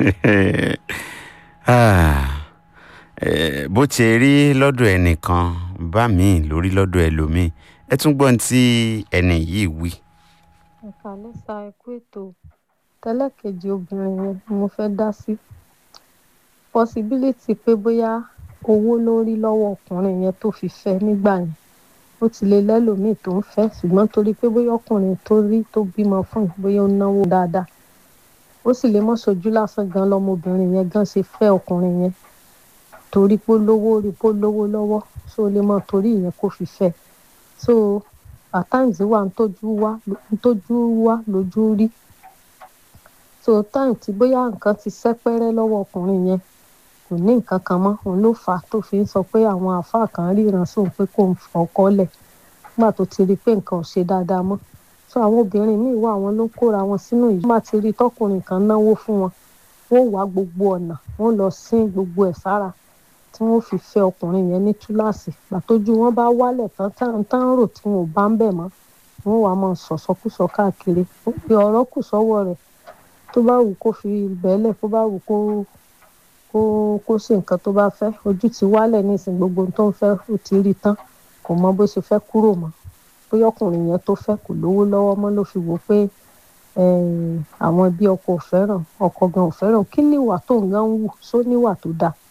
Ah, eh, bó ti rí lọ́dọ̀ ẹnìkan bá mi lórí lọ́dọ̀ ẹlòmíì ẹ tún gbọ́n tí ẹnì yìí wí. ẹ̀ka lẹ́sà ẹ̀kú ètò tẹ́lẹ̀kejì obìnrin yẹn ni mo fẹ́ dá sí possibility pé bóyá owó ló rí lọ́wọ́ ọkùnrin yẹn tó fi fẹ́ nígbà yẹn ó ti lè lẹ́lòmíì tó ń fẹ́ ṣùgbọ́n torí pé bóyá ọkùnrin tó rí tó bímọ fún yìí bóyá ó náwó dáadáa ó sì lè mọ́ sojú lásán gan lọmọbìnrin yẹn gan ṣe fẹ́ ọkùnrin yẹn torí pé ó lówó rí pé ó lówó lọ́wọ́ so ó lè mọ́ torí ìyẹn kó fi fẹ́ so at times wà ń tójú wá ń tójú wá lójú rí so time tí bóyá nǹkan ti sẹ́pẹ́rẹ́ lọ́wọ́ ọkùnrin yẹn kò ní nǹkan kan mọ́ òun ló fà á tó fi ń sọ pé àwọn àáfàá kan ríran sóun pé kò ń fọkọ́ lẹ̀ nígbà tó ti rí i pé nǹkan ò ṣe dáadáa mọ́ so àwọn obìnrin míì wà àwọn ló ń kóra wọn sínú yìí wọ́n bá ti rí i tọkùnrin kan náwó fún wọn wọ́n wá gbogbo ọ̀nà wọ́n lọ sín gbogbo ẹ̀ sára tí wọ́n fi fẹ́ ọkùnrin yẹn ní túláàsì pàtójú wọn bá wálẹ̀ tán tán tán rò tí wọn ò bá ń bẹ̀ mọ́ wọ́n wàá máa sọ̀sọ́kùsọ káàkiri pé ọ̀rọ̀ kù sọ́wọ́ rẹ̀ tó bá wù kó fi bẹ́ẹ̀lẹ̀ tó bá wù kó kó kó ṣe nǹkan tó bá fẹ́ ojú ti wálẹ̀ nísìnyí gbogbo ohun tó ń fẹ́ ó ti rí tán kò mọ bó ṣe fẹ́ kúrò mọ́ bóyá ọkùnrin yẹn tó fẹ́ kò lówó lọ́wọ́ mọ́ ló fi wò pé àwọn ẹbí ọkọ ò fẹ́ràn ọkọ gan ò fẹ́ràn kí níwà tó ń gan wù só níwà tó dáa